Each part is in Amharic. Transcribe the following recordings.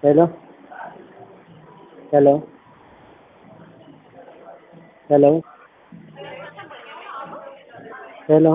Hello? Hello? Hello? Hello?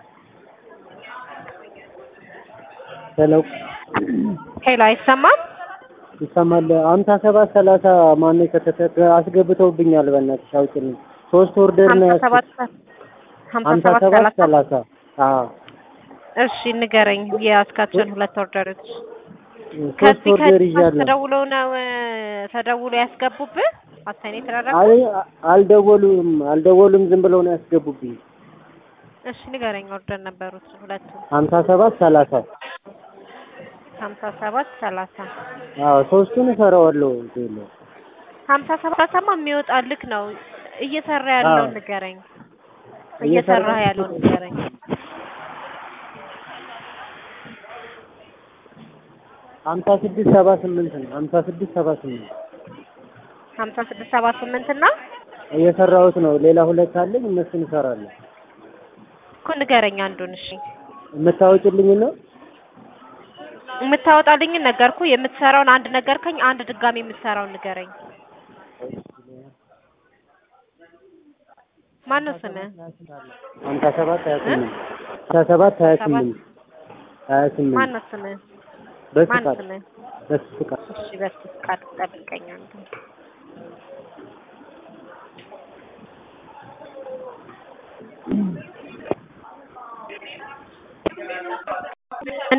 ሄሎ ሄሎ አይሰማም? ይሰማል። አምሳ ሰባት ሰላሳ ማነው የከተተ አስገብተውብኛል። በእናትሽ አውጭልኝ። ሶስት ኦርደር ነው ሀምሳ ሰባት ያዝኩት። ሀምሳ ሀምሳ ሰባት ሰባት ሰላሳ ሰላሳ አዎ እሺ ንገረኝ የያዝካቸውን ሁለት ኦርደሮች ሶስት ከዚህ ኦርደር ከዚህ ይዣለሁ። ተደውለው ነው እ፣ ተደውሎ ያስገቡብህ አሳይን የተደረገው አይ አልደወሉም አልደወሉም ዝም ብለው ነው ያስገቡብኝ። እሺ ንገረኝ ኦርደር ነበሩት ሁለቱ ሀምሳ ሰባት ሰላሳ ሀምሳ ሰባት ሰላሳ አዎ ሶስቱን እሰራዋለሁ። ቴሎ ሀምሳ ሰባትማ የሚወጣልክ ነው እየሰራ ያለውን አዎ። ንገረኝ እየሰራ እየሰራ ያለውን ንገረኝ ሀምሳ ስድስት ሰባ ስምንት ነው። ሀምሳ ስድስት ሰባ ስምንት ሀምሳ ስድስት ሰባ ስምንት እና እየሰራሁት ነው። ሌላ ሁለት አለኝ እነሱን እሰራለሁ። እኮ ንገረኝ አንዱን እሺ የምታወጭልኝ ነው? የምታወጣልኝን ነገርኩ የምትሰራውን አንድ ነገርከኝ አንድ ድጋሚ የምትሰራውን ንገረኝ ማነው ስምህ ሀምሳ ሰባት ሀያ ስምንት ሀምሳ ሰባት ሀያ ስምንት ሀያ ስምንት ማነው ስምህ ማን በፍቃድ ስምህ በፍቃድ እሺ በስ ፍቃድ ጠብቀኝ አንተ እንዴ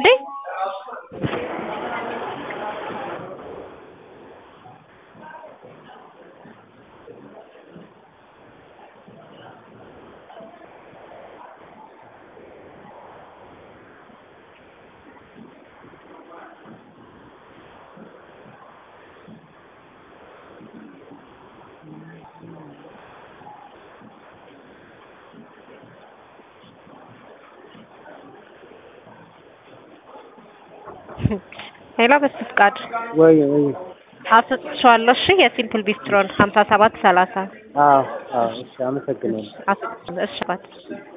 ሄሎ በስ ፍቃድ ወይ ወይ አስጥቼዋለሁ እሺ የሲምፕል ቢስትሮን ሀምሳ ሰባት ሰላሳ አዎ አዎ እሺ አመሰግናለሁ አስጥቼ እሺ ባት